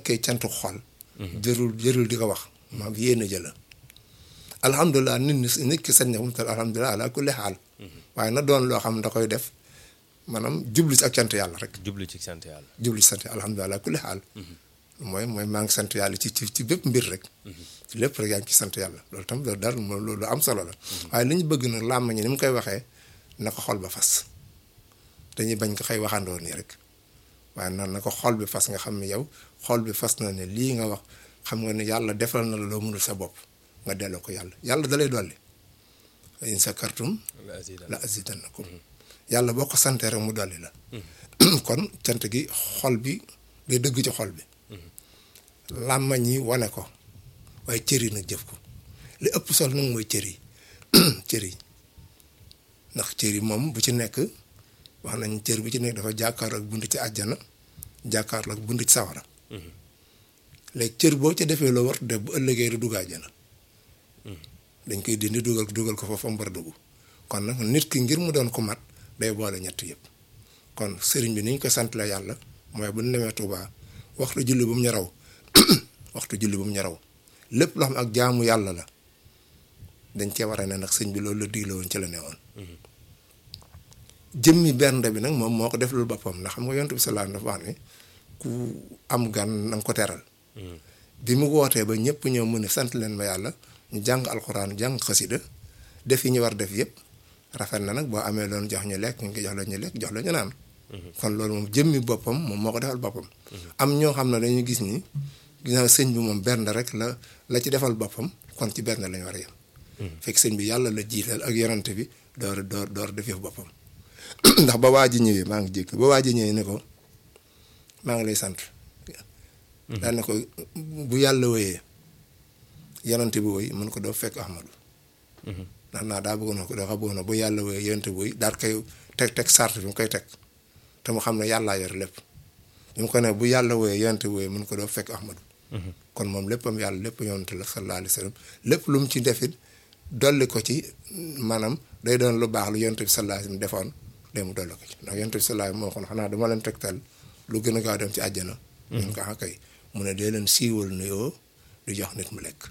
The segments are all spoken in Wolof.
nekkee cantu xol jërul jërul di ko wax maam yéene jëla alhamdulilah nit ñi nit ki sañ na fu mu toll alhamdulilah ala kulli xaal waaye na doon loo xam da koy def maanaam jublu ci ak cant yàlla rek jublu ci sant yàlla. jublu ci sant alhamdulilah ala kulli xaal mooy mooy maa ngi sant yàlla ci ci ci bépp mbir rek ci lépp rek yaa ngi ci sant yàlla loolu tam loolu daal loolu lu am solo la waaye li ñu bëgg nag làmmañi ni mu koy waxee na ko xol ba fas dañuy bañ ko xëy waxandoo nii rek waaye nan na ko xol bi fas nga xam ne yow xol bi fas na ne lii nga wax xam nga ne yàlla defal na la loo mënul sa bopp nga delloo ko yàlla yàlla da lay dolli in sakartum la azidannakum yàlla boo ko santee rek mu dolli la kon cant gi xol bi day dëgg ci xol bi làmmañ yi wane ko waaye cër yi nag jëf ko li ëpp solo nag mooy cër yi cër yi ndax cër yi moom bu ci nekk wax nañ cër bu ci nekk dafa jàkkaarloo ak bunt ci àjjana jàkkaarloo ak bunt ci sawara léegi cër boo ca defee loo war def bu ëllëgee du dugg àjjana dañ koy dindi dugal dugal ko foofu am war a dugg kon nag nit ki ngir mu doon ko mat day boole ñett yëpp kon sëriñ bi ni ñu ko sant la yàlla mooy bu ñu demee Tuubaa waxtu julli bu mu ñaraw waxtu julli bu mu ñaraw lépp loo xam ak jaamu yàlla la dañ cee war a ne nag sëñ bi loolu la digle woon ci la ne woon jëmmi bernde bi nag moom moo ko def loolu boppam ndax xam nga yonent bi salaam dafa wax ne ku am gan na nga ko teral bi mu wootee ba ñëpp ñëw mu ne sant leen ma yàlla ñu jàng alxuraan jàng xasida def yi ñu war def yëpp rafet na nag boo amee loon jox ñu lekk nga jox la ñu lekk jox la ñu naan kon loolu moom jëmmi boppam moom moo ko defal boppam am ñoo xam ne dañuy gis ni ginnaaw sëñ bi moom bernde rek la la ci defal boppam kon ci bernde lañu war a yem fekk sëñ bi yàlla la jiital ak yonante bi door door door def yëf boppam ndax ba waa ji ñëwee maa ngi jékk ba waa ji ñëwee ne ko maa ngi lay sant daan ne ko bu yàlla wéyee yonante bi woy mun ko doo fekk ahmadu ndax naa daa bëggoon ko dafa bëggoon bu yàlla wéyee yonante bi woy daal koy teg teg sart bi mu koy teg te mu xam ne yàllaa yor lépp bi mu ko ne bu yàlla wooyee yonante wooyee mun ko doo fekk ahmadu kon moom léppam yàlla lépp yonante la sallallahu alayhi wa sallam lépp lu mu ci defit dolli ko ci maanaam day doon lu baax lu yonante bi sallallahu alayhi wa sallam defoon day mu dolli ko ci ndax yonante bi sallallahu moo xoon xanaa dama leen tegtal lu gën a gaaw dem ci àjjana ñun ko ah kay mu ne dee leen siiwal nuyoo du jox nit mu lekk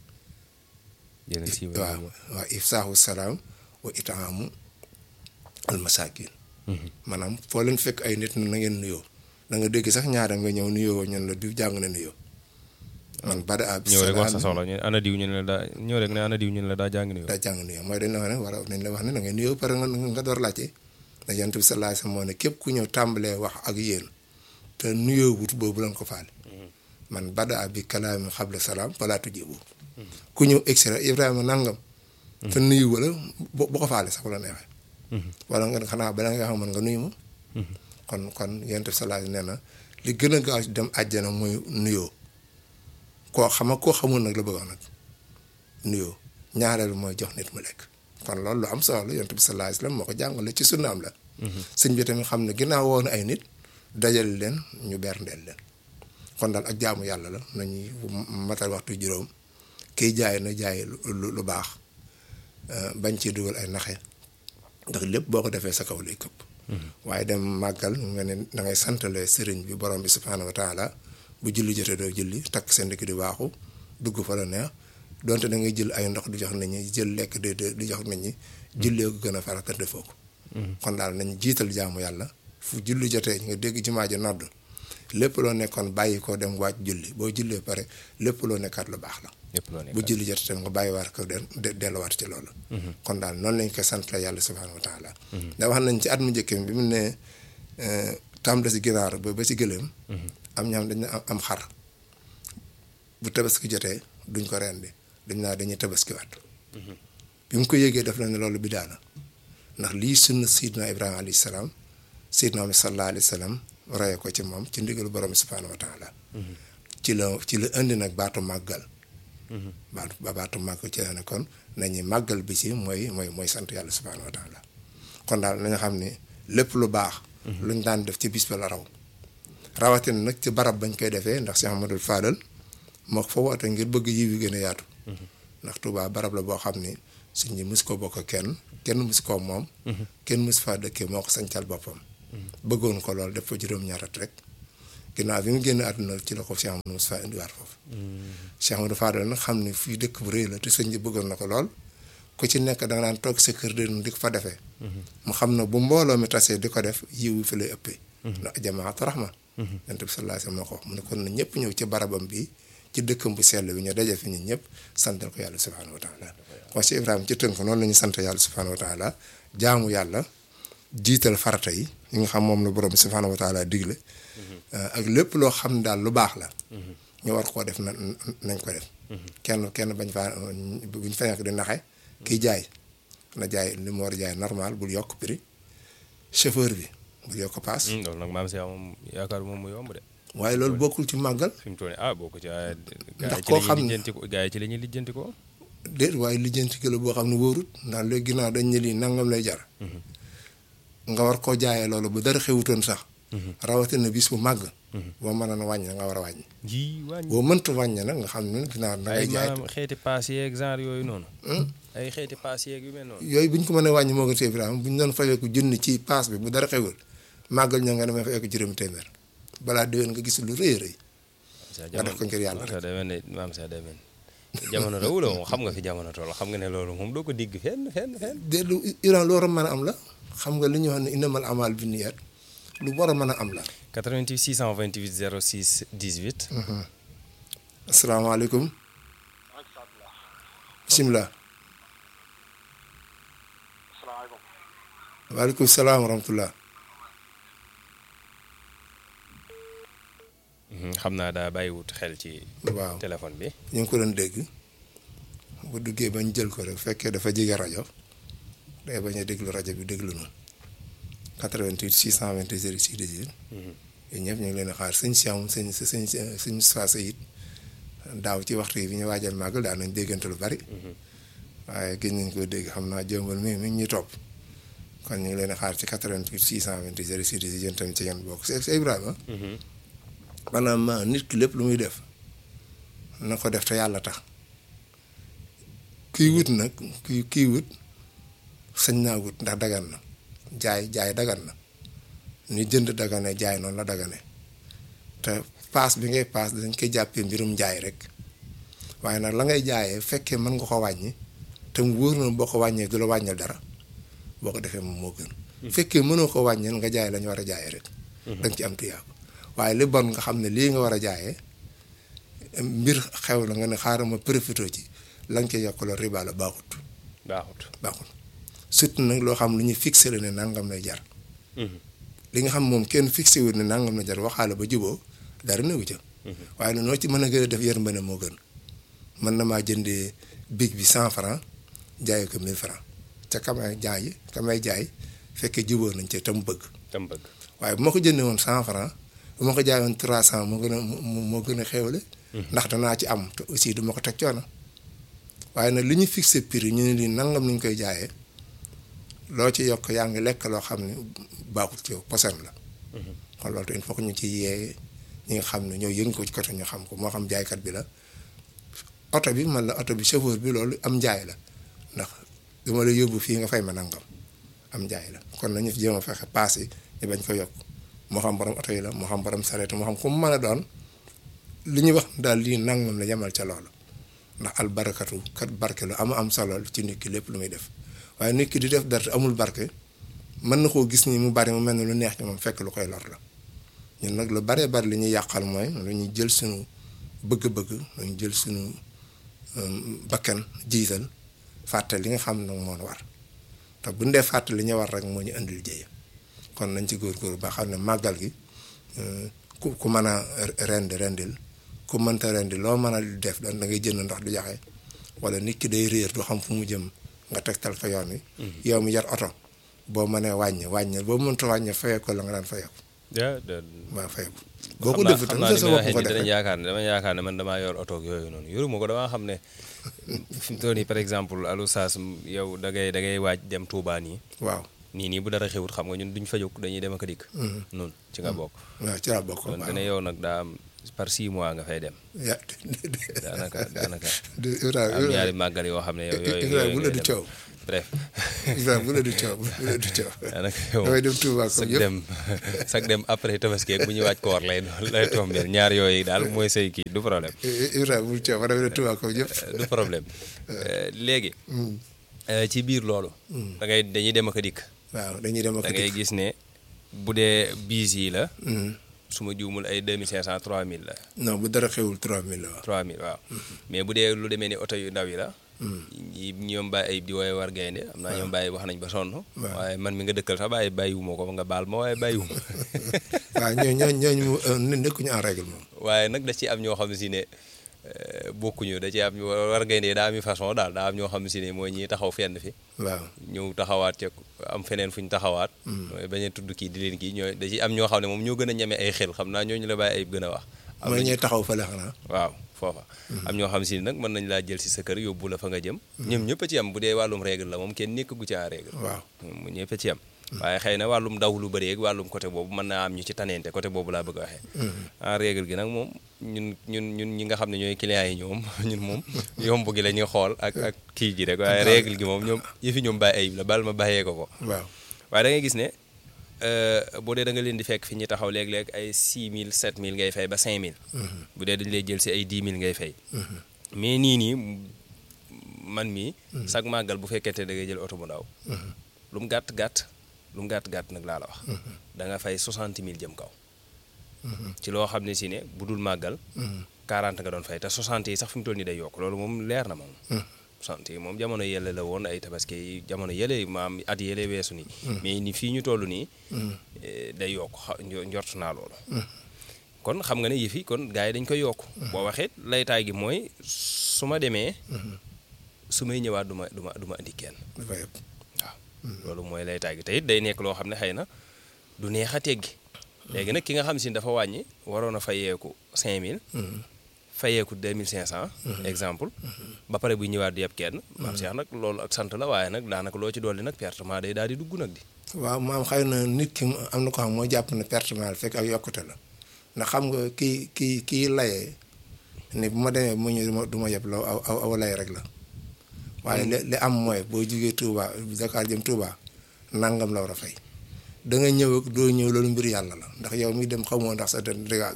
waaw waaw ifsaahu salaam wa itaamu almasakin maanaam foo leen fekk ay nit na ngeen nuyoo da nga dégg sax ñaara nga ñëw nuyoo ñun la diw jàng na nuyoo. man bada ab ñëw rek wax sa soxla ñu ana diw ñu ne la daa ñëw rek ne ana diw ñu ne la daa jàng nuyoo. daa jàng nuyoo mooy dañ la wax ne war nañ la wax ne da ngay nuyoo pare nga nga door laajte ndax yonent bi sallallahu alayhi wasallam moo ne képp ku ñëw tàmbalee wax ak yéen te nuyoo wut boobu lañ ko faale. man bada ab bi kalaami xabla salaam falaa tujibu ku ñëw extra Ibrahima nangam. te nuyu wala bu ko faale sax wala neexee. wala nga xanaa bala nga xam nga nuyu ma. kon kon yonent bi sallallahu nee na li gën a gaaw dem àjjana mooy nuyoo koo xama koo xamul nag la bëgg wax nag nuyoo ñaareelu mooy jox nit mu lekk kon loolu lu am solo la yonent bi sallallahu alayhi wasallam moo ko jàngale ci sunnaam la. sëñ bi tamit xam ne ginnaaw woon ay nit dajale leen ñu berndeel leen kon daal ak jaamu yàlla la nañuy matal waxtu juróom kiy jaay na jaay lu lu baax bañ ci dugal ay naxe ndax lépp boo ko defee sa kaw lay këpp. waaye dem màggal nga ne da ngay santale sëriñ bi borom bi subhaanahu wa taala bu julli jotee doo julli takk seen dëkk di waaxu dugg fa la neex donte da ngay jël ay ndox di jox nit ñi jël lekk di di jox nit ñi jullee ko gën a farata defoo ko. kon daal nañ jiital jaamu yàlla fu julli jotee nga dégg jumaa ji nodd lépp loo nekkoon bàyyi ko dem wàcc julli boo jullee pare lépp loo nekkaat lu baax la. lépp loo nekkaat bu julli jotee tam nga bàyyiwaat ko de delluwaat ci loolu. kon daal noonu lañ koy sant la yàlla subhaanahu wa taala. da wax nañ ci at mu njëkk bi mu ne tàmbali si ginaar ba ba si gëléem. am ñaam dañ am xar bu tabaski jotee duñ ko rendi dañ naa dañuy tabaskiwaat. bi mu ko yëgee def la ne loolu bi daana ndax lii sunna Seydina Ibrahima alayhi salaam Seydina Muhammad sallallahu alayhi wa sallam roye ko ci moom ci ndigalu borom bi subhaanahu wa taala. ci la ci la indi nag baatu màggal. baatu baatu màggal ci la ne kon nañuy màggal bi ci mooy mooy mooy sant yàlla subhaanahu wa taala kon daal nañu xam ne lépp lu baax. luñ daan def ci bis ba la raw. rawatina nag ci barab bañ koy defee ndax Cheikh Amadou Fadal moo fa woote ngir bëgg yiw yi gën a yaatu. ndax Touba barab la boo xam ne suñ ñi mus ko bokk kenn kenn mus koo moom. kenn mus faa dëkkee moo ko sañcal boppam. bëggoon ko lool def fa juróom-ñaarat rek ginnaaw bi mu génn àdduna ci la ko Cheikh Amadou Moustapha indiwaat foofu Cheikh Amadou Fadal nag xam ne fii dëkk bu rëy la te sëñ bi bëggoon na ko lool ku ci nekk da nga daan toog sa kër de di ko fa defee mu xam ne bu mbooloo mi tasee di ko def yiw fi lay ëppee ndax jamaatu rahma yonent bi sallallahu alayhi wasallam moo ko wax mu ne kon na ñëpp ñëw ci barabam bi ci dëkkam bu sell bi ñu daje fi ñun ñëpp santal ko yàlla subhanahu wa taala kon si Ibrahima ci tënk noonu la ñu sant yàlla subhanahu wa taala jaamu yàlla jiital farata yi yi nga xam moom la borom bi subhanahu wa taala digle ak lépp loo xam ne daal lu baax la ñu war koo def na nañ ko def kenn kenn bañ faa buñ fa nekk di naxe kiy jaay na jaay li mu war a jaay normal bul yokk prix chauffeur bi bul yokk paas loolu nag maam si moom yaakaar moom mu yomb de waaye loolu bokkul ci màggal fi mu toll nii ah boo ko ci waaye Ndax gaa yi ci koo la xam ñuy ne- lijjanti ko gaa yi ci la ñuy lijjanti ko déet waaye lijjanti kilo boo xam ne wóorut ndax léegi ginnaaw dañ ne lii nangam lay jar nga war koo jaayee loolu bu dara xewutoon sax rawatina bis bu màgg boo mënoon a wàññi nga war a wàññi ji wàññi boo mënta wàññi nag nga xam ne ginnaaw da ay ngay jaay maanaam xeeti paas yeeg genre yooyu noonu ay xeeti paas yeeg yu mel noonu yooyu bu ñu ko mënee wàññi moo gën see Ibrahima bu ñu doon fayeeku junni ci paas bi bu dara xewul màggal ñoo nga demee fayeeku juróomi téeméer balaa déwén nga gis lu rëy a rëy nga def ko ngir yàlla maam Cheikh day mel ne maam Cheikh day mel ne jamono rawu la moom xam nga fi jamono toll xam nga ne loolu moom doo ko digg fenn fenn fenn déet lu Iran lu war a mën a am la xam nga li ñuy wax ne innamal amal bi niyyat lu war a mën a am la 88 628 06 18 asalaamaaleykum bisimilah asalaamaaleykum waaleykum salaam wa rahmatullah xam naa daa bàyyiwut xel ci waaw téléphone bi ñu ngi ko doon dégg bu duggee bañ jël ko rek fekkee dafa jege rajo day bañ a déglu rajo bi déglu noonu 88 628 06 18 yéen ñëpp ñu ngi leen a xaar sëñ Siam sëñ sëñ sëñ Moustapha Seyid daaw ci waxtu yi bi ñu waajal màggal daan nañ déggante lu bari waaye gën nañ koo dégg xam naa jëmbal mi mi ngi ñuy topp kon ñu ngi leen a xaar ci 88 628 06 18 yéen tamit ci ngeen bokk c'est Ibrahima maanaam nit ki lépp lu muy def na ko def te yàlla tax kiy wut nag ki kiy wut sañ naa wut ndax dagan na jaay jaay dagan na ni jënd dagane jaay noonu la dagane te paas bi ngay paas dañ koy jàppee mbirum jaay rek waaye nag la ngay jaayee fekkee mën nga ko wàññi te mu wóor na boo ko wàññee du la wàññil dara boo ko defee moom moo gën fekkee mënoo ko wàññil nga jaay la ñu war a jaayee rek danga ci am tuyaab waaye li bon nga xam ne lii nga war a jaayee mbir xew la nga ne xaaral ma profité ci la nga koy yokk loolu riba la baaxut baaxut baaxut surtout nag loo xam lu ñu fixé la ne nangam lay jar li nga xam moom kenn fixé wul ne nangam la jar waxaale ba juboo dara newu ca waaye nag noo ci mën a gën a def yërmande moo gën mën na maa jëndee big bi cent franc jaayee ko mille franc ca kamay jaay kamay jaay fekkee juboo nañ ca tam bëgg tam bëgg waaye bu ma ko jëndee woon cent franc bu ma ko jaayoon trois cent moo gën a moo gën a xéwale ndax danaa ci am te aussi du ma ko teg coono waaye nag li ñu fixé prix ñu ne lii nangam ni ñu koy jaayee loo ci yokk yaa ngi lekk loo xam ne baaxul ci yow posen la kon loolu te il faut que ñu ci yee ñi nga xam ne ñoo yëngu ko ci côté ñu xam ko moo xam jaaykat bi la oto bi man la oto bi chauffeur bi loolu am njaay la ndax dama la yóbbu fii nga fay ma nangam am njaay la kon nañu fi jéem a fexe paas yi ñu bañ ko yokk moo xam borom oto yi la moo xam borom sareet moo xam ku mu mën a doon li ñuy wax daal lii nangam la yemal ca loolu ndax albarakatu kat barke lu am am solo ci nit ki lépp lu muy def waaye nit ki di def dara te amul barke mën na koo gis ni mu bari mu mel ne lu neex ci moom fekk lu koy lor la ñun nag lu baree bari li ñuy yàqal mooy lu ñuy jël suñu bëgg-bëgg lu ñu jël suñu bakkan jiital fàtte li nga xam nag moo war te bu ñu dee fàtte li ñu war rek moo ñu indil jëye kon nañ ci góorgóorlu ba xam ne màggal gi ku ku mën a rendi rendil ku mënta rendi loo mën a def da ngay jënd ndox du jaxe wala nit ki day réer du xam fu mu jëm nga tegtal ko yoon wi. yow mi yar oto boo mënee wàññi wàññi boo mënta wàññi fayee ko la nga daan fayee ko. ja de waaw fayee ko. boo ko xam naa defee xam tam naa sa li bopp may ko waxee nii defee danañ yaakaar ne dama yaakaar ne man damaa yor oto ak yooyu noonu yoruma ko damaa xam ne fi mu toll nii par exemple alu saas yow da ngay da ngay waaj dem Touba nii waaw nii nii bu dara xewut xam nga ñun duñ fa jóg dañuy dem ak a dikk. noonu ci nga bokk. waaw ci laa bokk kon waaw te ne yow nag daa am par 6 mois nga fay dem. ya daanaka daanaka de am ñaari màggal yoo xam ne yow yooyu Ibrahima bu yooyu la ngay du dem. coow bref Ibrahima bu la du coow bu la du coow daanaka yow damay dem Touba sag comme yëpp dem sag dem après tabaski ak bu ñu waaj koor lay doon lay tombeel ñaar yooyu daal mooy say kii du problème Ibrahima bul coow damay dem Touba comme yëpp du problème Euh, léegi euh, ci biir loolu da ngay dañuy dem ak a dikk waaw dañuy dem ak da a ngay dikk gis ne bu dee biis yi la Mhm. su ma juumul ay 2500 3000 la non bu dara xewul 3000 la waaw 3000 waaw mais bu dee lu demee ni oto yu ndaw yi la ñi ñoom bàyyi ayib di wooye war gaynde am naa ñoom bàyyi wax nañ ba sonn waaye man mi nga dëkkal sax bàyyi bàyyiwuma ko nga baal ma waaye bàyyiwuma waaw ñooñu ñooñu ñooñu mu euh, ne- nekkuñu en règle moom waaye nag da ci am ñoo xam si ne euh, bokkuñu da ci am ñu war gaynde daa am façon daal daa am ñoo xam si ne mooy ñi taxaw fenn fi waaw ñëw taxawaat ca am feneen fu ñu taxawaat mooy bañ a tudd kii di leen kii ñooy da ci am ñoo xam ne moom ñoo gën a ñeme ay xel xam naa ñooñu la bàyyi ayib gën a wax am mooy na ñuy taxaw fële xanaa waaw foofa am ñoo xam si ne nag mën nañ laa jël si sa kër yóbbu la fa nga jëm ñoom ñëpp a ci am bu dee wàllum règle la moom kenn nekk gu ci en règle waaw mu ñëpp a ci am waaye xëy na wàllum daw lu bëri ak wàllum côté boobu mën naa am ñu ci taneente côté boobu laa bëgg a waxee en règle gi nag moom ñun ñun ñun ñi nga xam ne ñooy clients yi ñoom ñun moom yomb gi la ñuy xool ak ak kii ji rek waaye règle gi moom ñoom yëfi ñoom bàyyi ayib la bal ma bàyyee ko ko waaw waaye da ngay gis ne euh, boo dee da nga leen di fekk fi ñuy taxaw léeg-léeg ay 6000 7000 ngay fay ba 5000. bu dee dañu lay jël si ay 10 000 ngay fay. mais nii nii man mii. sag màggal bu fekkente da ngay jël oto bu ndaw. lu mu gàtt gàtt lu mu gàtt gàtt nag laa la wax. da nga fay 60 000 jëm kaw. ci loo xam ne si ne bu dul màggal. 40 nga doon fay te 60 yi sax fi mu toll nii day yokk loolu moom leer na moom. 60 yi moom jamono yële la woon ay tabaski yi jamono yële maam at yële weesu nii. mais ni fii ñu toll nii. eh, day yokk xa njo- njort naa loolu. kon xam nga ne yëf yi kon gars yi dañ koy yokk. boo waxee laytaay gi mooy su ma demee. su may ñëwaat du ma du ma du ma indi kenn. dafa yëpp waaw loolu mooy laytaay gi te it day nekk loo xam ne xëy na du neex a teggi léegi nag ki nga xam si ne dafa wàññi waroon a fayeeku 5000. fayeeku 2500. exemple ba pare bu ñëwaat di yeb kenn. maam Cheikh nag loolu ak sant la waaye nag daanaka loo ci dolli nag pertement day daal di dugg nag di. waaw maam xëy na nit ki mu- am na ko xam moo jàpp ne pertement la fekk ak yokkute la ndax xam nga kii kii kii layee ne bu ma demee mu ñu du ma du ma yeb la aw aw aw lay rek la waaye li li am mooy boo jugee Touba Dakar jëm Touba nangam la war a fay da nga ñëw ak doo ñëw loolu mbir yàlla la ndax yow mi dem xamoo ndax sa den di nga àgg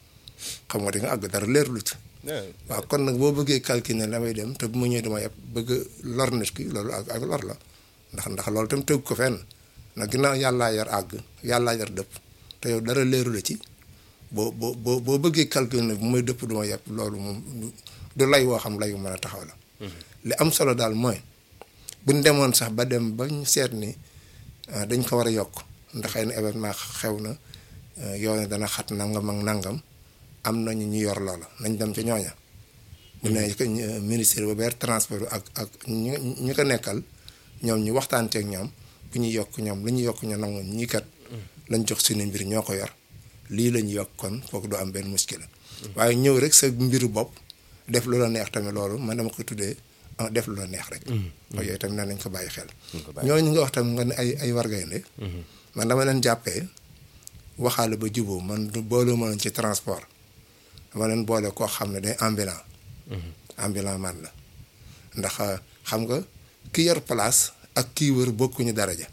xam nga di nga àgg dara leer lu ci waaw kon nag boo bëggee calculer ne damay dem te bu ma ñëwee dama yeb bëgg lor nit ki loolu ak ak lor la ndax ndax loolu tam tëgg ko fenn nag ginnaaw yàllaa yar àgg yàllaa yar dëpp te yow dara leeru la ci boo boo boo boo bëggee calculer ne bu may dëpp du ma yeb loolu moom du- du lay woo xam lay wu mën a taxaw la. li am solo daal mooy buñ demoon sax ba dem ba ñu seet ni ah, dañ ko war a yokk ndax xëy na événement xew na ah, yoon dana xat nangam ak nangam am nañu ñu yor loola nañ dem ca ñooña. bu ne ko ñu- ministère ba beer transport ak ak ñi ñi ko nekkal ñoom ñu waxtaanteeg ñoom bu ñu yokk ñoom lu ñu yokk ñu nangu ñii kat lañ jox suñu mbir ñoo ko yor lii lañ yokk kon foog du am benn muskila waaye ñëw rek sa mbiru bopp def lu la neex tamit loolu man dama ko tuddee ah, def lu la neex rek waaye yooyu tamit nañ ko bàyyi xel ko bàyyi ñooñu nga wax tamit nga ne ay ay wargaynde man dama leen jàppee waxaale ba juboo man du boole ma leen ci transport dama leen boole koo xam ne day ambulant ambulant man la ndax xam nga ki yor place ak kii wër bokkuñu daraja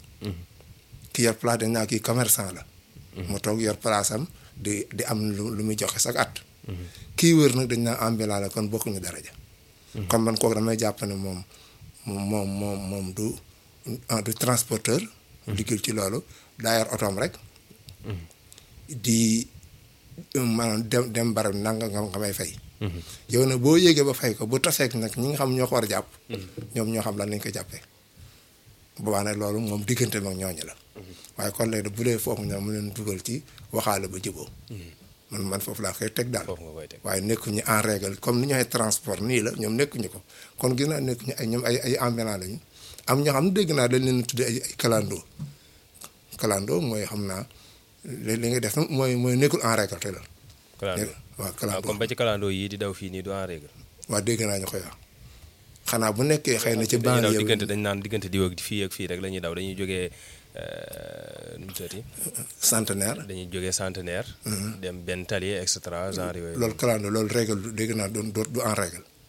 ki yor place dañ naa kii commerçant la mu toog yor place am di di am lu lu muy joxe sax at kii wër nag dañ naa ambulant la kon bokkuñu daraja kon man kooku damay jàpp ne moom moom moom moom du ah, du transporteur liggéey ci loolu daa yor otoom rek di maanaam dem dem barab nanga nga nga may fay yow nag boo yéegee ba fay ko bu taseek nag ñi nga xam ñoo ko war a jàpp ñoom ñoo xam lan lañ ko jàppee boobaa nag loolu moom diggante mag ñooñu la waaye kon léegi bu dee foofu ñoom mu leen dugal ci waxaale ba juboo man man foofu laa koy teg daal foofu nga koy teg waaye nekkuñu en règle comme ni ñu ay transport nii la ñoom nekkuñu ko kon gis naa nekkuñu ay ñoom ay ay ambulant lañu am ñoo xam ne dégg naa dañ leen tuddee ay ay kalandoo kalandoo mooy xam naa li li nga def nag mooy mooy nekkul en règle te la kalandoo waaw waaw kalandoo comme ba ci kalandoo yii di daw fii nii du en règle waaw dégg naa ñu koy wax xanaa bu nekkee xëy na ci dañuy daw banlieue diggante bi dañ naan diggante diw ak fii ak fii rek la ñuy daw dañuy jógee nu mu tuddati centenaire dañuy jógee centenaire dem benn tali et cetera genre yooyu loolu kalandoo loolu règle du dégg naa du du du en règle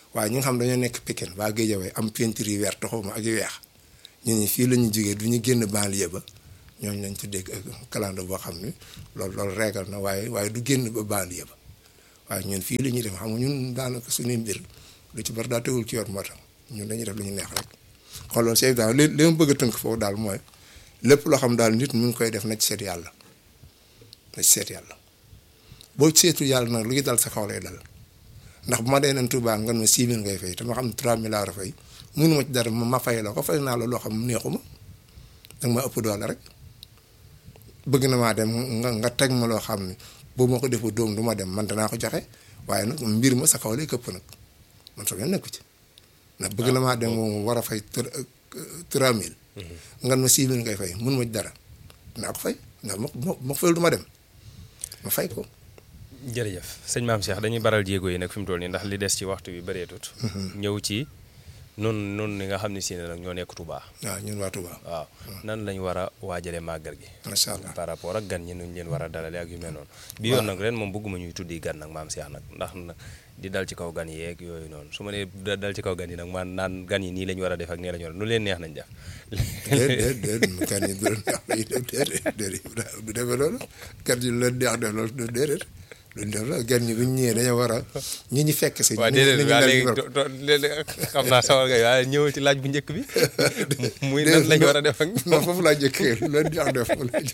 waaye ñi nga xam dañoo nekk Pikine waa Guédiawaye am peinture yu vert xaw ma ak yu weex ñu ni fii la ñu jógee du ñu génn banlieue ba ñooñu lañ tuddee calendrier boo xam ne loolu loolu régal na waaye waaye du génn ba banlieue ba waaye ñun fii la ñuy def xam nga ñun daanaka suñuy mbir lu ci bari daa tegul ci yoon moo tax ñun dañuy def lu ñu neex rek xool loolu c'est daal li li ma bëgg a tënk foofu daal mooy lépp loo xam daal nit mu ngi koy def na ci seet yàlla na ci seet yàlla boo seetu yàlla nag lu ngi dal sa kaw lay dal ndax bu ma dee nen Touba nga ne 6 000 ngay fay te ma xam ne 3 000 laa war a fay mënu ma ci dara ma fay la ko fay naa la loo xam neexuma danga ma ëpp doole rek bëgg na maa dem nga nga teg ma loo xam ne boobu ma ko defu doom du ma dem man danaa ko joxe waaye nag mbir ma sa kaw lay këpp nag man soo leen nekku ci ndax bëgg na maa dem moom war a fay 3000. nga ma 6 000 ngay fay mënu ma ci dara dinaa ko fay ndax ma ma ma fayal du ma dem ma fay ko. jërëjëf sëñ maam Cheikh dañuy baral jéego yi nag fi mu toll nii ndax li des ci waxtu bi bëreetut. ñëw ci noonu noonu ni nga xam ne si ne nag ñoo nekk Touba. waaw ñun waa Touba. waaw nan lañ war a waajalee màggal gi. macha allah par rapport ak gan ñi nuñ leen war a dalalee ak yu mel noonu. bi yoon nag ren moom bëgguma ñuy tuddi gan nag maam Cheikh nag ndax di dal ci kaw gan yeeg yooyu noonu su ma nee dal ci kaw gan yi nag man naan gan yi nii lañ war a def ak nii lañ war a nu leen neex nañ def. déedéet déedéet gan yi du leen neex lay def déedéet déedéet du demee loolu gan yi lu leen neex def loolu déedéet. luñ def la gan ñi buñ ñëwee dañoo war a ñi ñu fekk si. waaw déedéet waaw léegi xam naa sawar nga waaye ñëwal ci laaj bu njëkk bi. muy nan lañ war a def ak. non foofu laa njëkkee lu leen neex def foofu laa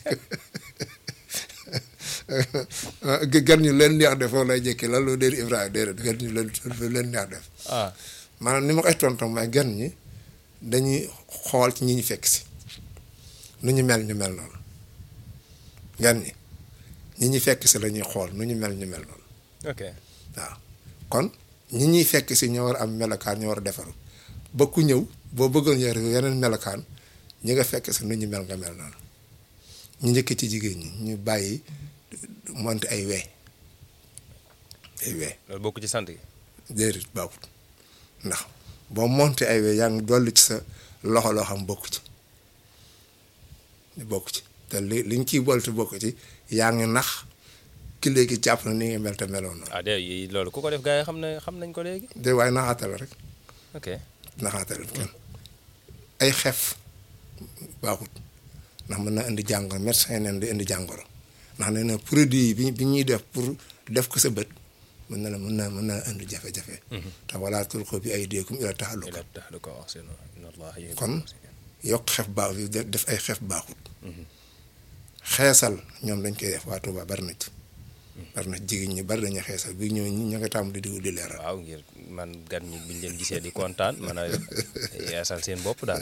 njëkkee gan ñu leen neex def foofu laa njëkkee lan loo déedéet Ibrahima déedéet gan ñu leen lu leen neex def. ah maanaam ni ma koy tontam mooy gan ñi dañuy xool ci ñi ñu fekk si nu ñu mel ñu mel noonu gan ñi. ñi ñuy fekk si la ñuy xool nu ñu mel ñu mel noonu. ok waaw kon ñi ñuy fekk si ñoo war a am melokaan ñoo war a defaru ba ku ñëw boo bëggoon yore yeneen melokaan ñi nga fekk si nu ñu mel nga mel noonu ñu njëkk ci jigéen ñi ñu bàyyi monte ay wee ay wee. loolu bokk ci sant gi. déedéet baaxut ndax boo monte ay wee yaa ngi dolli ci sa loxo loo xam bokk ci bokk ci te li liñ ciy bolte bokk ci. yaa ngi nax ki léegi jàpp na ni nga mel te meloon na. ah de loolu ku ko def gars yi xam ne xam nañ ko léegi. de waaye naxaate la rek. ok naxaate la kenn ay xef baaxut ndax mën na indi jàngoro médecin neen di indi jàngoro ndax nee na produit bi bi ñuy def pour def ko sa bët mën na la mën na mën na indi jafe-jafe. te wala tulqu bi aydiikum ilaa tahluka. ilaa tahluka ahsinu inna Allaha yuhibbul kon muhsinin. yokk xef baax def ay xef baaxut. xeesal ñoom dañ koy def waa Touba bari na ci. bari na jigéen ñi bari nañu xeesal bi ñëw ñi ña nga tàmm di diw di leeral. waaw ngir man gan ñi buñ leen gisee di kontaan mën a yeesal seen bopp daal.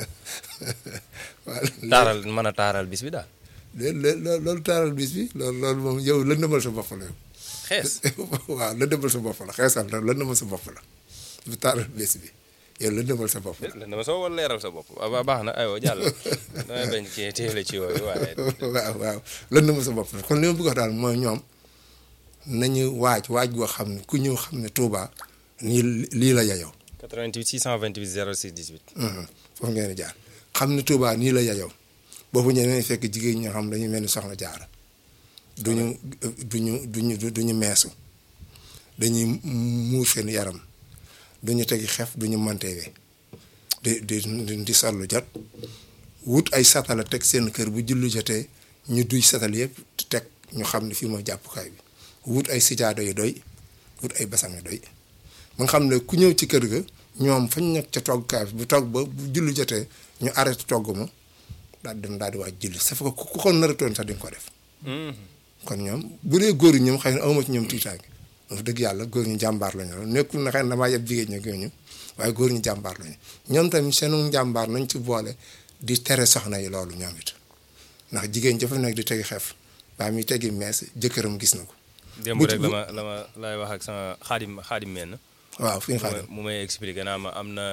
waaw taaral mën a taaral bis bi daal. léegi loolu taaral bis bi loolu loolu moom yow lëndëmal sa bopp la yow. xees waaw lëndëmal sa bopp la xeesal la lëndëmal sa bopp la du taaral bis bi yow lëndëmal sa bopp la. dama soo wala leeral sa bopp waaw baax na aywa jàll damay bañ ci téele ci yooyu waaye. waaw waaw lëndëmal sa bopp la kon li ma bëgg a daal mooy ñoom nañu waaj waaj goo xam ne ku ñëw xam ne Touba nii lii la yayoo. 88 628 06 18. foofu ngeen di jaar xam ne Touba nii la yayoo boobu ñeneen fekk jigéen ñoo xam dañu mel ni soxna jaara duñu duñu duñu duñu meesu dañuy muur seen yaram duñu tegi xef duñu mantewe di di di sollu jot wut ay satala teg seen kër bu julli jotee ñu duy satal yëpp teg ñu xam ne fii mooy jàppukaay bi wut ay sijaado yu doy wut ay basang yu doy ba nga xam ne ku ñëw ci kër ga ñoom fañ nekk ca toggukaay bi bu togg ba bu julli jotee ñu arrêté togg ma daal dem daal di waaj julli sa fa ku ko naratoon sax di nga ko def kon ñoom bu dee góor ñi ñoom xëy na awma ci ñoom tiitaange wax dëgg yàlla góor ñi jàmbaar lañu loolu nekkul na xëy na damaa yeb jigéen ñi ak ñu waaye góor ñi jàmbaar lañu ñoom tamit seenu jàmbaar nañ ci boole di tere soxna yi loolu ñoom it ndax jigéen jafe nekk di tegi xef baa muy tegi mees jëkkëram gis na ko. démb rek la ma la ma lay wax ak sama xaadim xaadim menn waaw fi nga xaadim mu may expliqué naa ma am na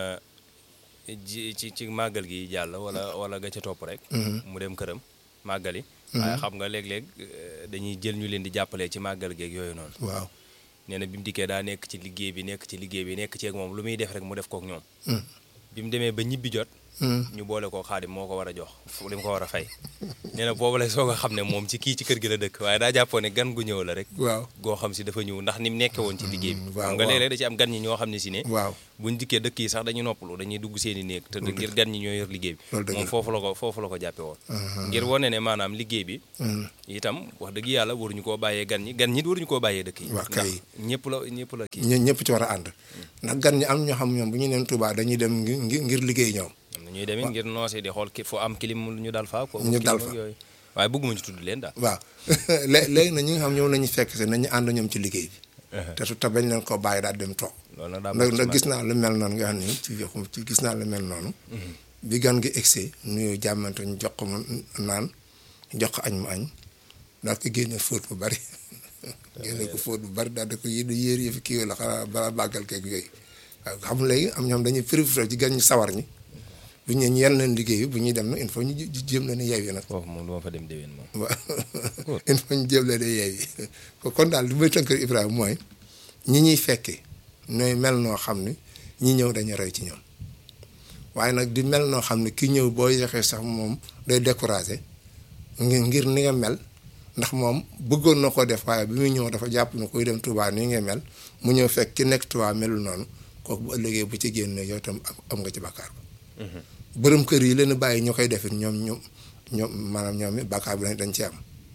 ji ci ci màggal gi jàll wala wala ga ca topp rek. mu dem këram màggali. waaye xam nga léeg-léeg dañuy jël ñu leen di jàppale ci màggal geeg yooyu noonu. waaw nee na bi mu dikkee daa nekk ci liggéey bi nekk ci liggéey bi nekk ci ak moom lu muy def rek mu def kook ñoom. bi mu demee ba ñibbi jot. ñu boole ko xaadim moo ko war a jox li mu ko war a fay nee na boobu lay soog a xam ne moom ci kii ci kër gi la dëkk waaye daa jàppoo ne gan gu ñëw la rek waaw goo xam si dafa ñëw ndax ni mu nekke woon ci liggéey bi waaw xam nga waaw. léeg-léeg da ci am gan ñi ñoo xam ne si ne waaw buñ dikkee dëkk yi sax dañuy noppalu dañuy dugg seen i néeg te ngir gan ñi ñoo yor liggéey bi Loolu dëgg moom la. foofu la ko foofu la ko jàppe woon ngir wane ne maanaam liggéey bi itam wax dëgg yàlla waruñu koo bàyyee gan ñi gan ñi waruñu koo bàyyee dëkk yi Wax ndax kay. ñëpp la ñëpp la kii ñun ñëpp ci war a ànd ndax gan ñi am ñoo xam ñoom bu ñu neen Touba dañuy dem ngir ngir ngir liggéey ñoom am na ñuy demee ngir noosee di xool ki fu am kilim ñu dal fa ko Ñu dal kilim ak fa. yooyu waaye bëgguma ci tudd leen daal waaw lé léegi nag ñi nga xam ñoom lañu fekk si nañu ànd ñoom ci liggéey bi te su te bañ leen koo bàyyi daal dem toog loolu nag daa ndax bokk ci ndax man. gis naa lu mel noonu nga xam ni ci yoxum ci gis naa lu mel noonu bi gan gi egsee nuyoo jàmmante ñu jox ko mu naan jox ko añ mu añ daal ko génne fóot bu bari génne ko fóot bu bari daal di ko yéen yéer yi fi kii la xanaa balaa bàggal keeg yooyu waaw xam léegi am ñoom dañuy profité ci gan ñi sawar ñi bu ñu yel leen liggéey bi bu ñuy dem nag il faut ñu jé- jéem leen a yeewi nag foofu moom duma fa dem déwén moom waaw il faut ñu jéem leen a yeewi kon daal li may tënk Ibrahima mooy ñi ñuy fekkee nooy mel noo xam ne ñi ñëw dañu roy ci ñoom waaye nag di mel noo xam ne ki ñëw boo yexee sax moom day découragé ngir ngir ni nga mel ndax moom bëggoon na ko def waaye bi muy ñëw dafa jàpp ne kuy dem Touba nii nga mel mu ñëw fekk ki nekk Touba melul noonu kooku bu ëllëgee bu ci génnee yow tam am- am nga ci bàkkaar ba bërëm kër yi leen bàyyi ñu koy defit ñoom ñoom ñoom maanaam ñoom it bàkkaar bi dañ ci am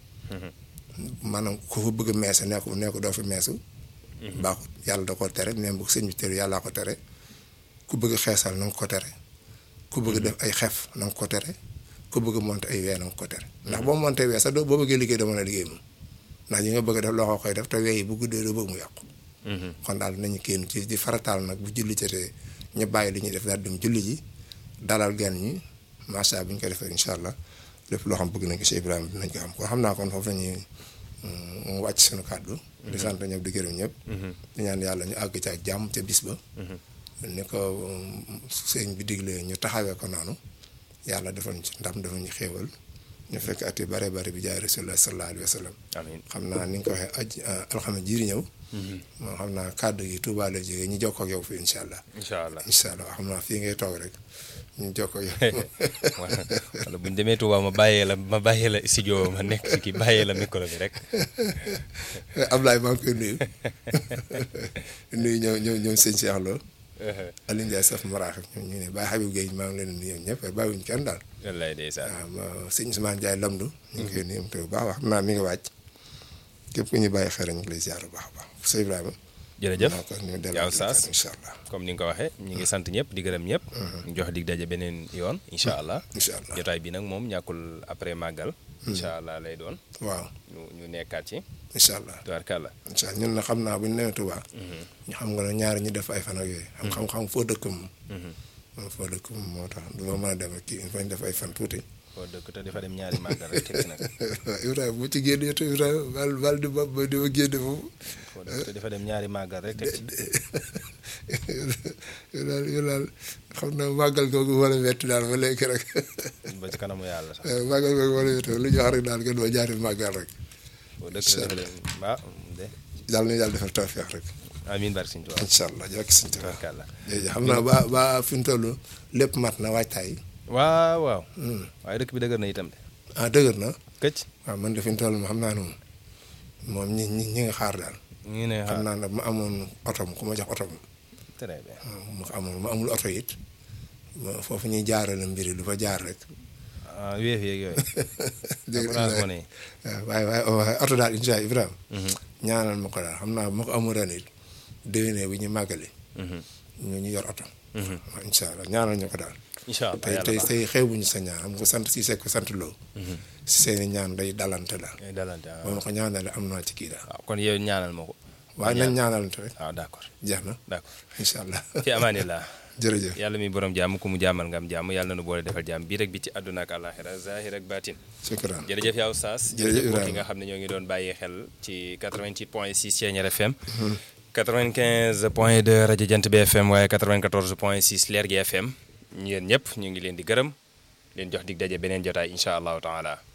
maanaam ku fa bëgg a meese nee ko nee ko doo fi meesu baaxut yàlla da ko tere même bu sëñ bi tere yàllaa ko tere ku bëgg a xeesal na nga ko tere ku bëgg def ay xef na nga ko tere ku bëgg a monter ay wee na nga ko tere ndax boo monter wee sax doo boo bëggee liggéey doo mën a liggéey moom ndax yi nga bëgg a def loxo koy def te wee yi bu guddee doo bëgg mu yàqu kon daal nañu kenn ci di farataal nag bu julli jotee ñu bàyyi li ñuy def daal dem julli ji dalal gan ñi macha allah bu ñu ko defee incha allah lépp loo xam bëgg nañ ko si Ibrahima dinañ ko xam kon xam naa kon foofu la ñuy mm, wàcc suñu kàddu. di sant ñëpp di gërëm ñëpp. di ñaan yàlla ñu àgg ca ak jàmm ca bis ba. ni ko mm, sëñ bi diglee ñu taxawee ko noonu yàlla defal ñu ci ndam defal ñu xéewal ñu fekk at yu bare bare bi jaay rasulullah sallallahu alayhi wa sallam. amiin xam naa ni nga ko waxee aj alxames jiiri ñëw. moo xam naa kàddu gi Touba la jógee ñu jokkoo ak yow fii incha allah. incha allah incha allah xam naa fii ngay toog rek ñu jokkoo ak yow. wala bu ñu demee Touba ma bàyyee la ma bàyyee la studio ma nekk ci kii bàyyee la micro bi rek Ablaye maa ngi koy nuyu nuyu ñoom ñoom ñoom sëñ Cheikh Lo Aliou Ndiaye saf maraax ñoom ñu ne Baye Habib Gueye maa ngi leen di nuyu ñëpp bàyyiwuñu kenn daal wallaay ndeysaan waaw ma sëñ Ousmane Ndiaye Lamdu ñu ngi koy nuyu te bu baax wax xam naa mi ngi wàcc képp ku ñu bàyyi xel ñu ngi lay ziar bu baax a baax sëñ Ibrahima jërëjëf maa ko ñu yaa delloo Oustaz incha allah comme ni nga ko waxee ñu ngi sant ñëpp di gërëm ñëpp ñu jox dig daje beneen yoon incha allah incha allah jotaay bi nag moom ñàkkul après màggal incha allah lay doon waaw ñu ñu nekkaat ci incha allah tubaarkàlla incha allah ñun na xam naa bu ñu nee Touba ñu xam nga ne ñaari ñu def ay fan ak yooyu xam xam xam foo dëkk moom moom foo dëkk moom moo tax du ma mën a dem ak kii il faut ñu def ay fan tuuti foo dëkk te dafa dem ñaari màggal rek teg ci nag waaw Ibrahima bu ci génnee te Ibrahima val val di ba di ma génne foofu foo dëkk te dafa dem ñaari màggal rek teg ci yow daal yow daal xam naa màggal googu wala metti daal ba léegi rek ba ci kanamu yàlla sax màggal googu wala metti lu ñu wax rek daal ngeen ma jaari màggal rek foo dëkk te dafa dem ah de yàlla na yàlla defal tawfeex rek amiin barke Sëñ Tuubaa incha allah jërëjëf sëñ Tuubaa tubaarkàlla jërëjëf xam naa ba ba fi mu toll lépp mat na waajtaay waaw waaw waaye dëkk bi dëgër na itam de ah dëgër na këcc waaw man de fi mu toll moom xam naa ne moom moom ñi ñi ñi nga xaar daal ñu ngi ne xam xaar naa ne ma amoon otom ku ma jox otom très bien mu amoon ma amul oto it ma foofu ñuy jaarale mbiri lu fa jaar rek ah wéef yeeg yooyu dégg nga Orange Money waaw waaye waaye waaye oto daal incha allah Ibrahima ñaanal ma ko daal xam naa bu ma ko amul ren it déwénee bu ñu màggali ñu ñu yor oto waaw incha allah ñaanal ñu ko daal incha allah tey yàlla tey baax tey xeebuñu sa ñaan xam nga sant si sekk sant loo si seeni ñaan day dalante daal ngay dalante ah. boo ma ko ñaanale am naa ci kii daal waaw kon yow ñaanal ma ko waaye nañ ñaanalante rek waaw d'accord jeex na d'accord incha allah fi amaanillah jërëjëf yàlla mi borom jàmm ku mu jàmmal nga am jàmm yàlla na nu boole defal jàmm bii rek bi ci àdduna ak àllaaxira zahir ak baatin shukran jërëjëf yaa Oustaz Jërëjëf jërëjëf mbokk yi Ibrahima. nga xam ne ñoo ngi doon bàyyi xel ci 88 point 6 Thiéniere FM 95 point 2 rajo Jant bi FM waaye 94 point 6 Leer gi FM yéen ñëpp ñu ngi leen di gërëm leen jox dig daje beneen jotaay incha allahu taala